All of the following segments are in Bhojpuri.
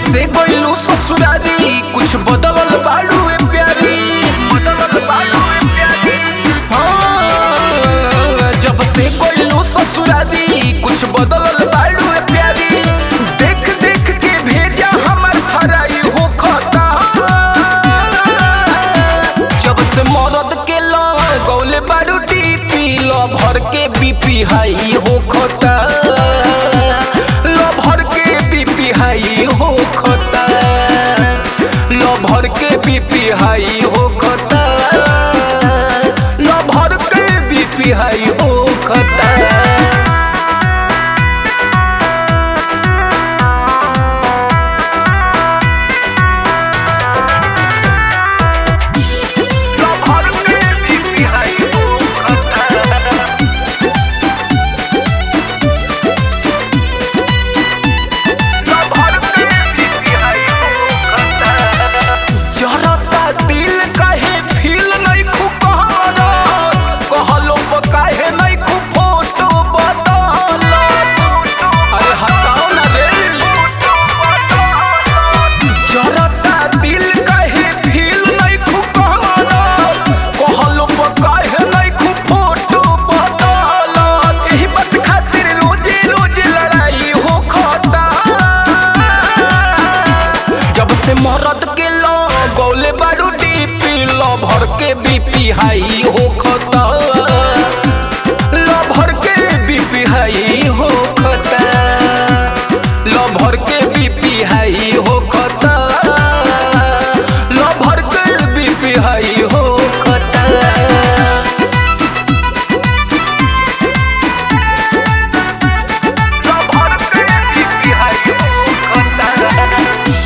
से गइलू ससुरारी कुछ बदलल बाड़ू ए प्यारी बदलल बाड़ू ए प्यारी हाँ, जब से गइलू ससुरारी कुछ बदलल बाड़ू ए प्यारी देख देख के भेजा हमर फराई हो खता जब से मरद के लगौले बाड़ू टीपी ल भर के बीपी हाई हो खता ल भर के बीपी हाई हो खता ल भर के बीपी हाई हो खता ल भर के बीपी हाई हो खता भर के बीपी हाई हो खता जरता दिल काहे फील नहीं खु कहरा कहलो प काहे नहीं खु फोटो बदल अरे हटाओ ना रे जरता दिल काहे फील नहीं खु कहरा कहलो प काहे नहीं खु फोटो बदल एही बात खातिर रोजे रोजे लड़ाई हो खता जब से मरद के लो गौले बारू डीपी लो भर के बीपी हाई हो खता लो भर के बीपी हाई हो खता लो भर के बीपी हाई हो खता लो भर के बीपी हाई हो खता भर के बीपी हाई हो खता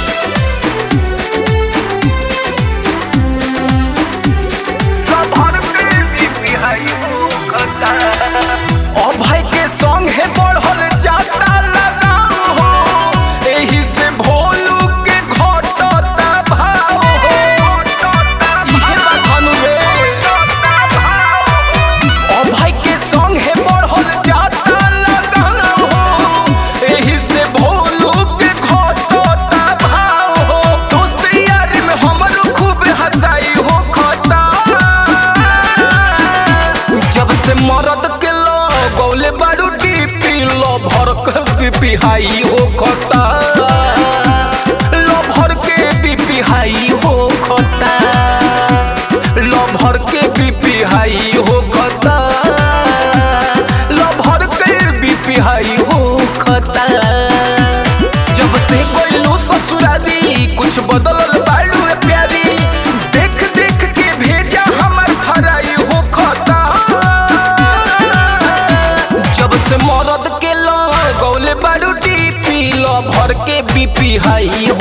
अभय के संग है बढ़ल जाता लगाव हो एही से भोलू के घटता भाव हो इहे बात हनु रे अभय के संग है बढ़ल जाता लगाव हो एही से भोलू के घटता भाव हो दोस्त यार में हमरो खूब हंसाई हो खता जब से मरद के लो गौले बारू डीपी लो भर के बीपी हाई हो खता लो भर के बीपी हाई हो खता लो भर के बीपी हाई हो खता लो भर के बीपी हाई हो खता जब से गइलू ससुरारी कुछ बदलल बाड़ू रे प्यारी देख देख के भेजा हमर फराई हो खता जब से मरद के लो गौले बाड़ू टीपी लो भर के बीपी हाई